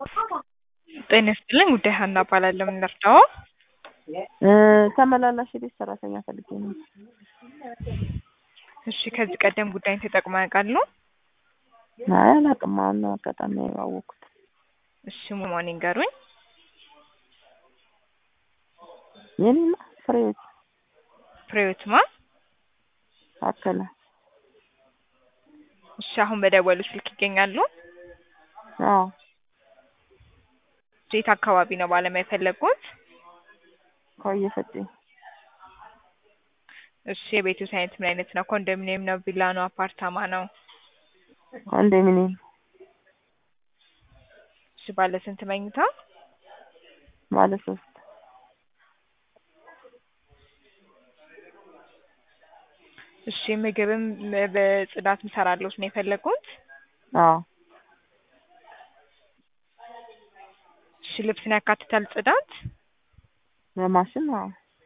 ጤና ይስጥልኝ ጉዳይ ሀና እባላለሁ። ምን ልርዳዎ? ተመላላሽ የቤት ሰራተኛ ፈልጌ ነው። እሺ ከዚህ ቀደም ጉዳይን ተጠቅመው ያውቃሉ? አይ አላውቅም። አሁን ነው አጋጣሚ ያወቅኩት። እሺ ሙሉውን ይንገሩኝ። የኔማ ፍሬህይወት ፍሬህይወት ማ? ታከለ። እሺ አሁን በደወሉ ስልክ ይገኛሉ? አዎ የት አካባቢ ነው ባለሙያ የፈለጉት? ከወየ ፈጬ። እሺ የቤትዎት አይነት ምን አይነት ነው? ኮንዶሚኒየም ነው? ቪላ ነው? አፓርታማ ነው? ኮንዶሚኒየም እሺ ባለ ስንት መኝታ? ባለ ሶስት እሺ ምግብም በጽዳት ምሰራለሁት ነው የፈለጉት? አዎ እሺ ልብስን ያካትታል ጽዳት? በማሽን አዎ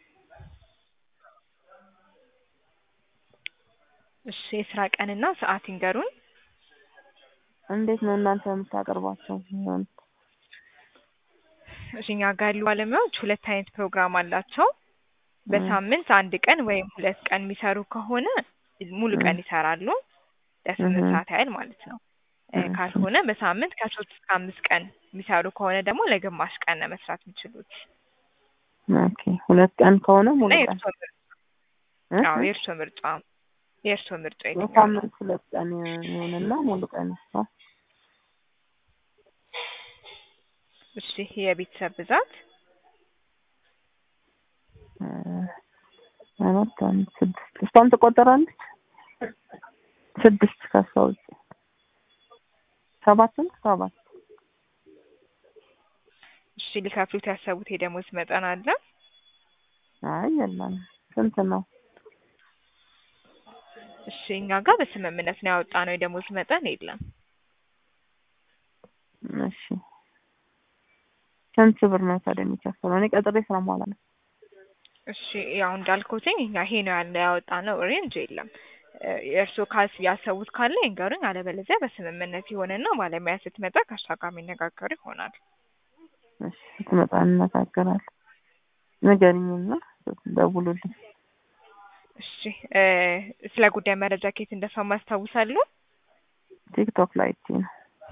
እሺ የስራ ቀንና ሰዓት ይንገሩን? እንዴት ነው እናንተ የምታቀርቧቸው? እሺ እኛ ጋር ያሉ ባለሙያዎች ሁለት አይነት ፕሮግራም አላቸው። በሳምንት አንድ ቀን ወይም ሁለት ቀን የሚሰሩ ከሆነ ሙሉ ቀን ይሰራሉ ለስምንት ሰዓት ያህል ማለት ነው። ካልሆነ በሳምንት ከሶስት እስከ አምስት ቀን የሚሰሩ ከሆነ ደግሞ ለግማሽ ቀን ነው መስራት የሚችሉት። ኦኬ ሁለት ቀን ከሆነ ሙሉ እና ቀን የእርስዎ ምርጫ አዎ የእርስዎ ምርጫ የእርስዎ ምርጫ የትኛው ነው? በሳምንት ሁለት ቀን ይሁንና ሙሉ ቀን ይስራ። እሺ የቤተሰብ ብዛት? አራት አንድ ስድስት እሷም ትቆጠራለች? ስድስት ከሷ ውጭ ሰባት ነው ሰባት እሺ ሊከፍሉት ያሰቡት የደሞዝ መጠን አለ? አይ የለም ስንት ነው? እሺ እኛ ጋር በስምምነት ነው ያወጣነው የደሞዝ መጠን የለም። እሺ ስንት ብር ነው ታዲያ የሚከፈለው? እኔ ቀጥሬ ስለማላ ነው። እሺ ያው እንዳልኩትኝ እኛ ይሄ ነው ያለ ያወጣነው ሬንጅ የለም። የእርስዎ ካስ ያሰቡት ካለ ይንገሩኝ፣ አለበለዚያ በስምምነት ይሆንና ባለሙያ ስትመጣ ከእሷ ጋር የሚነጋገሩ ይሆናል። እሺ ስትመጣ እንነጋገራለን። ንገሪኝና ደውሉልኝ። እሺ ስለ ጉዳይ መረጃ ከየት እንደሰማ ያስታውሳሉ? ቲክቶክ ላይ አይቼ ነው።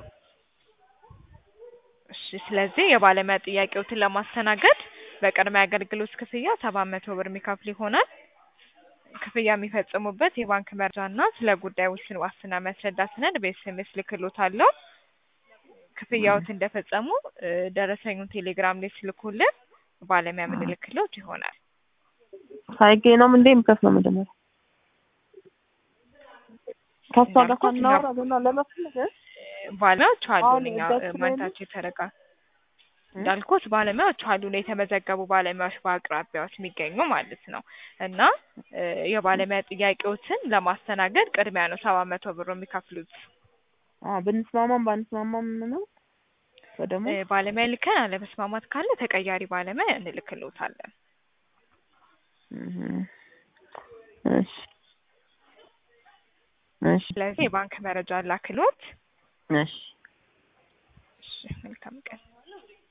እሺ ስለዚህ የባለሙያ ጥያቄዎትን ለማስተናገድ በቅድሚያ አገልግሎት ክፍያ ሰባት መቶ ብር የሚከፍሉ ይሆናል። ክፍያ የሚፈጽሙበት የባንክ መረጃ እና ስለ ጉዳዩ ውስን ዋስትና የሚያስረዳ ሰነድ በኤስኤምኤስ ልክልዎታለሁ። ክፍያዎት እንደፈጸሙ ደረሰኙን ቴሌግራም ላይ ሲልኩልን ባለሙያ የምንልክልዎት ይሆናል። ሳይገኝ ነው እንዴ የምከፍለው? መጀመሪያ ከሷ ጋር ሳናወራ ገና ለመፍለግ ባለሙያዎች አሉን አሁን እኛ እጃችን ላይ ማንነታቸው የተረጋ እንዳልኩት ባለሙያዎች አሉን የተመዘገቡ ባለሙያዎች በአቅራቢያዎች የሚገኙ ማለት ነው። እና የባለሙያ ጥያቄዎችን ለማስተናገድ ቅድሚያ ነው ሰባት መቶ ብር የሚከፍሉት። አዎ ብንስማማም ባንስማማም ነው በደሞ ባለሙያ ልከን አለመስማማት ካለ ተቀያሪ ባለሙያ እንልክልዎታለን። እሺ እሺ ስለዚህ የባንክ መረጃ ላክልዎት። እሺ እሺ መልካም ቀን።